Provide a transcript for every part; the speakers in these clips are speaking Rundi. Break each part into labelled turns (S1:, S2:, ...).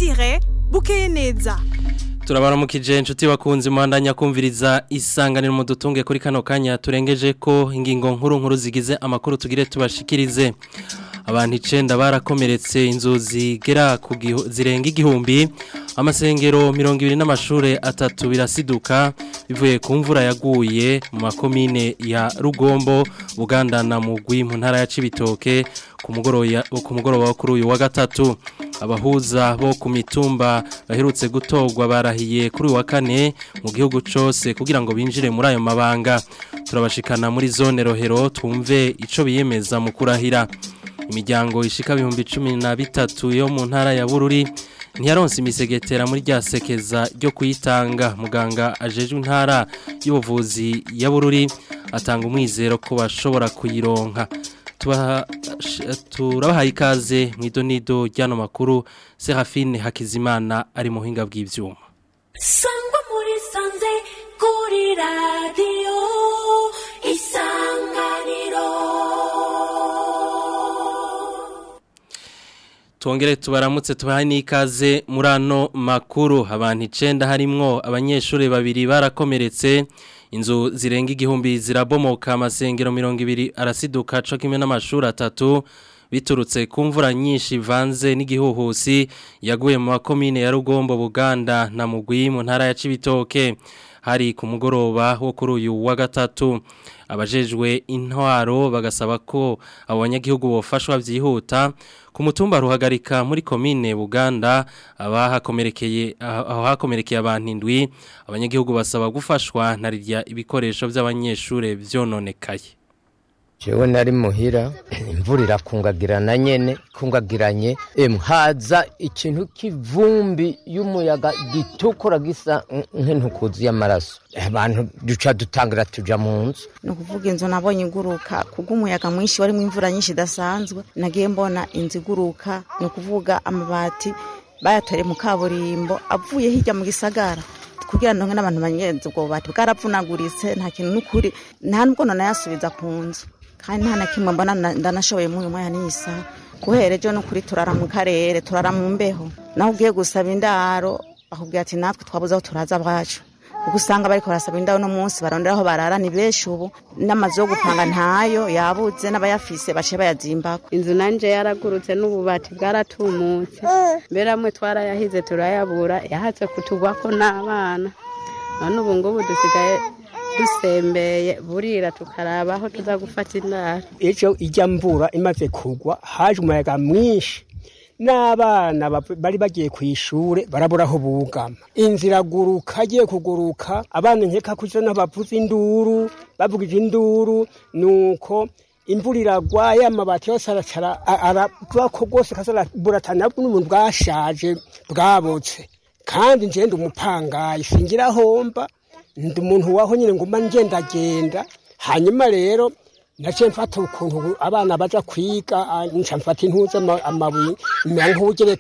S1: Desire bukeye neza
S2: turabaramukije inshuti bakunze muhandanya kumviriza isanganiro mu dutunge kuri kano kanya turengeje ko ingingo nkuru nkuru zigize amakuru tugire tubashikirize abantu icenda barakomeretse inzu zigera ku zirenga igihumbi amasengero mirongo ibiri n'amashure atatu birasiduka bivuye ku mvura yaguye mu makomine ya rugombo buganda na mugwi mu ntara ya cibitoke ku mugoroba wo kuri uyu wa gatatu abahuza bo ku mitumba baherutse gutorwa barahiye kuri uyu wa kane mu gihugu cyose kugira ngo binjire muri ayo mabanga turabashikana muri zone rohero twumve icyo biyemeza mu kurahira imiryango ishika ibihumbi cumi na bitatu yo mu ntara ya bururi ntiyaronse imisegetera muri rya sekeza ryo kuyitanga muganga ajejwe intara y'ubuvuzi ya bururi atanga umwizero ko bashobora kuyironka turabahaye ikaze mu idonido ry'ano makuru serafine hakizimana ari mu buhinga bw'ibyuma
S3: sangwa muri sanze kuri radiyo isanganiro
S2: Tuongere tubaramutse tubahaye n'ikaze muri ano makuru abantu icenda harimwo abanyeshuri babiri barakomeretse inzu zirenga igihumbi zirabomoka amasengero mirongo ibiri arasiduka co kimwe n'amashuri atatu biturutse ku mvura nyinshi ivanze n'igihuhusi yaguye mu makomine ya Rugombo Buganda na Mugwi mu ntara ya Cibitoke hari ku mugoroba wo kuri uyu wa gatatu abajejwe intwaro bagasaba ko abo banyagihugu bofashwa byihuta ku mutumba ruhagarika muri komine Buganda abahakomerekeye aho hakomerekeye abantu indwi abanyagihugu basaba gufashwa na rirya ibikoresho by'abanyeshure vyononekaye
S4: jewe nari muhira imvura irakungagirana nyene kungagiranye em haza ikintu k'ivumbi y'umuyaga gitukura gisa nk'intukuzi y'amaraso abantu duca dutangira tuja mu nzu
S5: ni ukuvuga inzu nabonye iguruka kubw'umuyaga mwinshi warimo imvura nyinshi idasanzwe nagiye mbona inzu iguruka ni ukuvuga amabati bayatore mu kaburimbo avuye hirya mu gisagara kugira ngo n'abantu banyenze ubwo bubati bwaravunaguritse nta kintu n'ukuri nta nubwo nanayasubiza ku nzu kandi nta na kimwe mbona ndanashoboye muri uyu mwanya n'isa guhera ejo n'ukuri turara mu karere turara mu mbeho naho ugiye gusaba indaro bakubwira ati natwe twabuze aho turaza abacu kuko usanga bariko barasaba indaro no munsi barondera aho barara ni benshi ubu n'amazu yo gupanga ntayo yabuze n'abayafise baciye bayazimbako
S6: inzu nanje yaragurutse n'ububati bwaratumutse mbere amwe twarayahize turayabura yahatse kutugwako n'abana none ubu ngubu dusigaye dusembeye burira tukaraba aho tuza gufata indaro
S7: ejo ijya mvura imaze kugwa haje umuyaga mwinshi n'abana bari bagiye ku ishure barabura aho bugama inzira iraguruka agiye kuguruka abana nkeka kuza bavuza induru bavugije induru nuko imvura iragwa ya mabati yose aracara arabako rwose kazaburatana n'umuntu bwashaje bwabotse kandi njye umupangayi singira homba ndi umuntu waho nyine ngo mba ngendagenda hanyuma rero naciye mfata ukuntu abana baja kwiga nca mfata intuze amabuye mera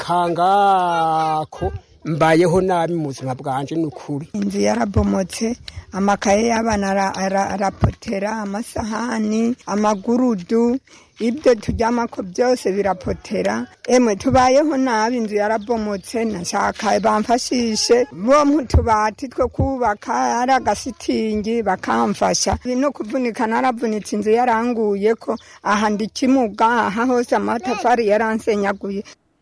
S7: nk'ubugerekangako mbayeho nabi mu buzima bwanje ni ukuri
S8: inzu yarabomotse amakaye y'abana arapotera amasahani amagurudu ibyo turyamako byose birapotera emwe tubayeho nabi inzu yarabomotse nashaka bamfashishe bo mutubati two kubaka ari agasitingi bakamfasha no kuvunika naravunitse inzu yaranguye ko aha ndikimuga aha hose amatafari yaransenyaguye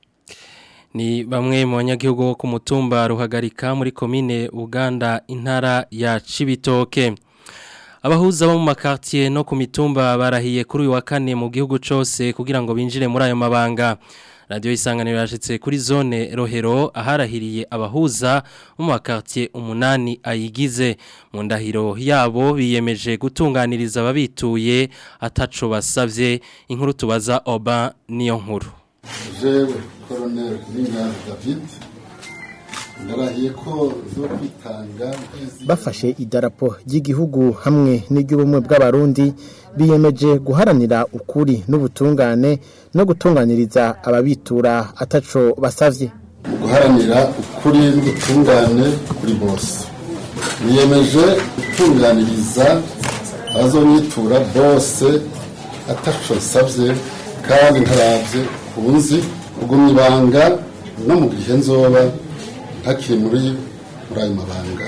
S2: ni bamwe mu banyagihugu bo ku mutumba ruhagarika muri komine Uganda intara ya Cibitoke abahuza bo mu makartier no ku mitumba barahiye kuri uyu wa kane mu gihugu cyose kugira ngo binjire muri ayo mabanga radio isanganiro yashitse kuri zone rohero aharahiriye abahuza mu makartier umunani ayigize mu ndahiro yabo biyemeje gutunganiriza ababituye ataco basavye inkuru tubaza Oba niyo nkuru
S9: jewe koronel Ninganza David ndarahiye ko zo kwitanga
S10: bafashe idarapo ry'igihugu hamwe n'iry'ubumwe bw'abarundi biyemeje guharanira ukuri n'ubutungane no gutunganiriza ababitura ataco basavye
S9: mu guharanira ukuri n'ubutungane kuri bose biyemeje gutunganiriza abazonyitura bose ataco nsavye kandi ntaravye kunzi kugumya ibanga no mu gihe nzoba ntakiri muri muri ayo mabanga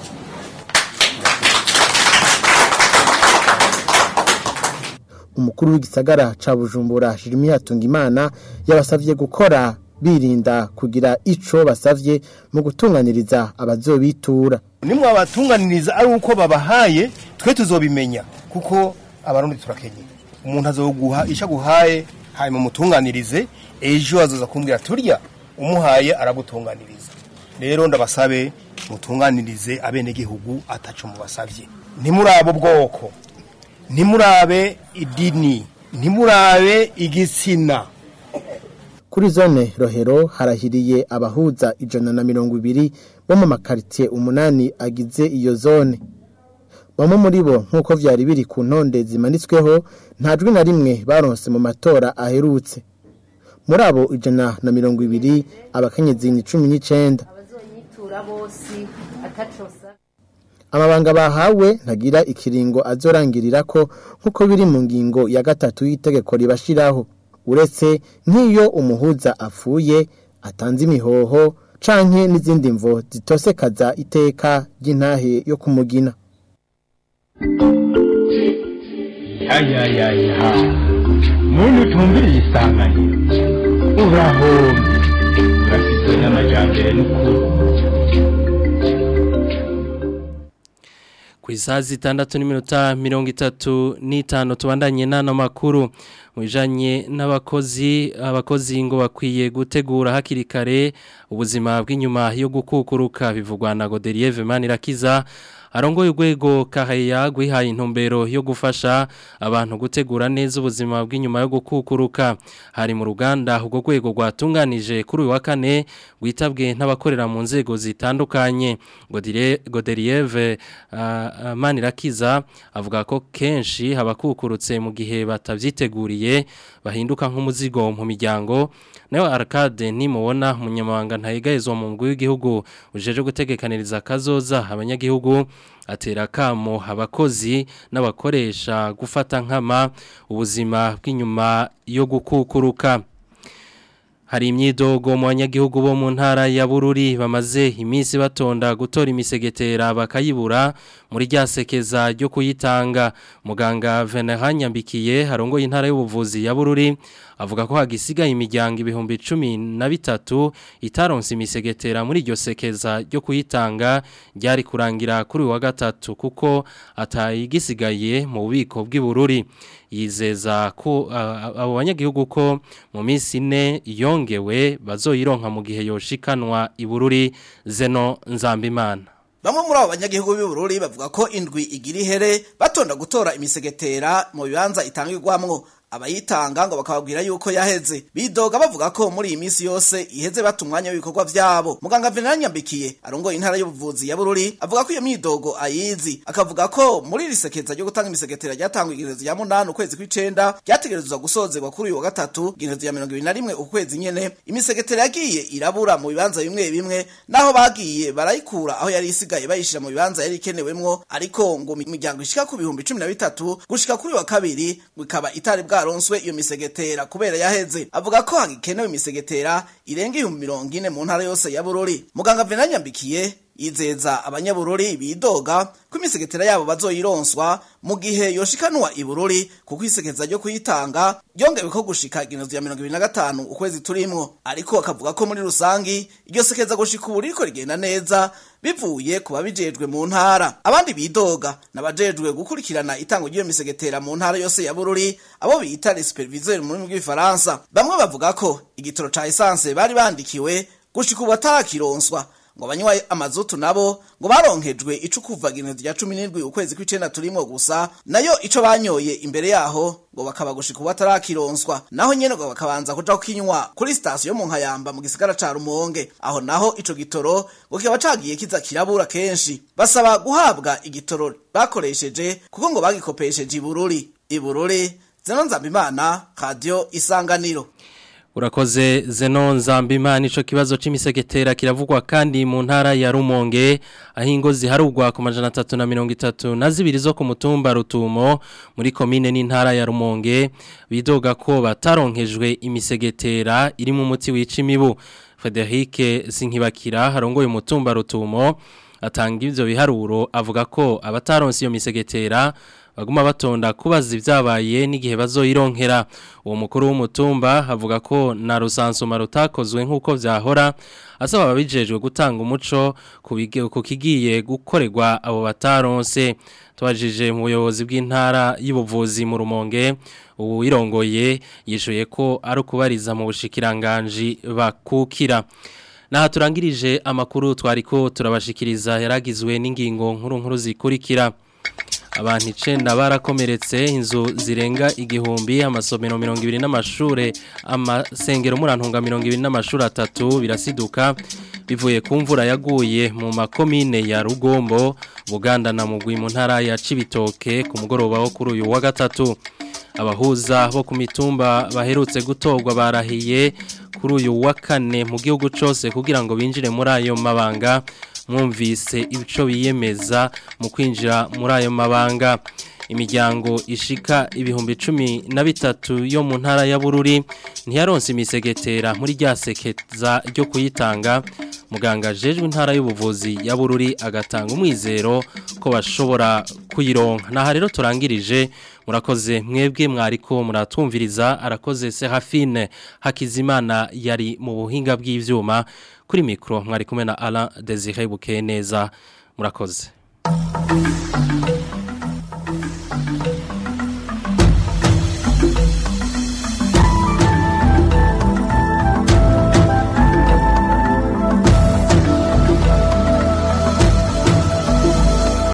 S10: umukuru w'igisagara ca Bujumbura Jeremy Hatungimana yabasavye gukora birinda kugira ico basavye mu gutunganiriza abazobitura
S11: nimwe abatunganiriza ari uko babahaye twe tuzobimenya kuko abarundi turakenye umuntu azoguha isha guhaye hanyuma umutunganirize ejo azoza kumbwira turya umuhaye aragutunganiriza rero ndabasabe mutunganirize abenegihugu ataco mubasavye ntimurabe bwoko ntimurabe idini ntimurabe igitsina
S10: kuri zone rohero harahiriye abahuza ijana na mirongo ibiri bo mu makaritiye umunani agize iyo zone bamwe muri bo nk'uko vyari biri ku ntonde zimanitsweho nta jwi na rimwe baronse mu matora aherutse muri abo ijana na mirongo ibiri abakenyezi ni cumi n'icenda amabanga bahawe ntagira ikiringo azorangirira ko nk'uko biri mu ngingo ya gatatu y'itegeko ribashiraho uretse nk'iyo umuhuza apfuye atanze imihoho canke n'izindi mvo zitosekaza iteka ry'intahe yo kumugina
S12: yayayayaha muntu utumviriye isanganiro urahombye urafitwe n'amajambere n'ukuri
S2: ku isaha zitandatu n'iminota mirongo itatu n'itanu tubandanye n'ano makuru mu bijyanye n'abakozi abakozi ngo bakwiye gutegura hakiri kare ubuzima bw'inyuma yo gukukuruka bivugwa na goderiye Manirakiza arongoye urwego kahaya gwihaye intumbero yo gufasha abantu gutegura neza ubuzima bw'inyuma yo gukukuruka hari mu ruganda ubwo rwego rwatunganije kuri uyu wa kane rwitabwe n'abakorera mu nzego zitandukanye goderieve manirakiza avuga ko kenshi abakukurutse mu gihe batabyiteguriye bahinduka nk'umuzigo mu miryango nawe arcade nimubona umunyamabanga ntayegayezwa mu mugwi w'igihugu ujeje gutegekaniriza kazoza abanyagihugu atera kamo abakozi n'abakoresha gufata nkama ubuzima bw'inyuma yo gukukuruka hari imyidogo mu banyagihugu bo mu ntara ya bururi bamaze iminsi batonda gutora imisegetera bakayibura muri rya sekeza ryo kuyitanga muganga Nyambikiye harongoye intara y'ubuvuzi ya bururi avuga ko hagisigaye imiryango ibihumbi cumi na bitatu itaronse imisegetera muri iryo sekeza ryo kuyitanga ryari kurangira kuri wa gatatu kuko atayigisigaye mu bubiko bw'ibururi yizeza ko abo banyagihugu ko mu minsi ine yongewe bazoyironka mu gihe yoshikanwa ibururi zeno nzambimana
S13: Bamwe muri abo banyagihugu b'Ibururi bavuga ko indwi igira ihere batonda gutora imisegetera mu bibanza itangirwamwo abayitanga ngo bakababwira yuko yaheze bidoga bavuga ko muri iyi minsi yose iheze batumwanya w'ibikorwa vyabo muganga Venant Nyambikiye arongoye intara y'ubuvuzi ya Bururi avuga ko iyo midogo ayizi akavuga ko muri risekeza ryo gutanga imisegetera ryatangwa igerezo ya munani ukwezi kw'icenda ryategerezwa gusozerwa kuri uyu wa gatatu igerezo ya mirongo ibiri na rimwe ukwezi nyene imisegetera yagiye irabura mu bibanza bimwe bimwe naho bagiye barayikura aho yari isigaye bayishira mu bibanza yari ikenewemwo ariko ngo imiryango ishika ku bihumbi cumi na bitatu gushika kuri wa kabiri ngo ikaba itari bwa bwaronswe iyo misegetera kubera yaheze avuga ko hagikenewe imisegetera irenga ibihumbi mirongo ine mu ntara yose ya Bururi muganga Venant Nyambikiye yizeza abanyabururi bidoga ko imisegetera yabo bazoyironswa mu gihe yoshikanwa ibururi kuko isekeza ryo kuyitanga ryongewe ko gushika igenezo ya mirongo ibiri na gatanu ukwezi turimwo ariko akavuga ko muri rusangi iryo sekeza gushika ubu ririko rigenda neza bivuye ku babijejwe mu ntara abandi bidoga n'abajejwe gukurikirana itangwa ry'iyo misegetera mu ntara yose ya bururi abo bita les superviseurs mu rurimi rw'ifaransa bamwe bavuga ko igitoro ca essence bari bandikiwe gushika ubu atarakironswa ngo banywa amazutu nabo ngo baronkejwe ico kuva ginezo rya 17 ukwezi kw'icenda turimo gusa nayo ico banyoye imbere yaho ngo bakaba gushika ubu atarakironswa naho nyene ngo bakabanza kuja kukinywa kuri station yo mu nkayamba mu gisigara ca Rumonge aho naho ico gitoro ngo kiba cagiye kiza kirabura kenshi basaba guhabwa igitoro bakoresheje kuko ngo bagikopesheje ibururi ibururi zeno nzambimana radio isanganiro
S2: Urakoze zeno nzambimana ico kibazo c'imisegetera kiravugwa kandi mu ntara ya Rumonge aho ingo ziharugwa ku majana 330 na zibiri zo ku mutumba Rutumo muri komine n'intara ya Rumonge bidoga ko bataronkejwe imisegetera iri mu muti wica imibu Frederic Sinkibakira harongoye umutumba rutumo atanga ivyo biharuro avuga ko abataronse iyo misegetera baguma batonda kubaza ibyabaye n'igihe bazoyironkera uwo mukuru w'umutumba avuga ko na rusansuma rutakozwe nk'uko vyahora asaba ababijejwe gutanga umuco ku kigiye gukorerwa abo bataronse twajije mu buyobozi bw'intara y'ubuvuzi mu rumonge ubu irongoye yishuye ko ari ukubariza mu bushikiranganji bakukira Naha turangirije amakuru twariko turabashikiriza yaragizwe n'ingingo nkuru nkuru zikurikira abantu icenda barakomeretse inzu zirenga igihumbi amasomero mirongo ibiri n'amashure amasengero murantunga mirongo ibiri n'amashure atatu birasiduka bivuye ku mvura yaguye mu makomine ya rugombo buganda na mugwi mu ntara ya cibitoke ku mugoroba wo kuri uyu wa gatatu abahuza bo ku mitumba baherutse gutorwa barahiye kuri uyu wa kane mu gihugu cyose kugira ngo binjire muri ayo mabanga mwumvise ibico biyemeza mu kwinjira muri ayo mabanga imiryango ishika ibihumbi cumi na bitatu yo mu ntara ya bururi ntiyaronse imisegetera muri rya sekeza ryo kuyitanga muganga ajejwe intara y'ubuvuzi ya bururi agatanga umwizero ko bashobora kuyironka naha rero turangirije murakoze mwebwe mwariko muratwumviriza arakoze Serafine Hakizimana yari mu buhinga bw'ivyuma kuri mikro mwari kumwe na Alain Desire Bukeneza murakoze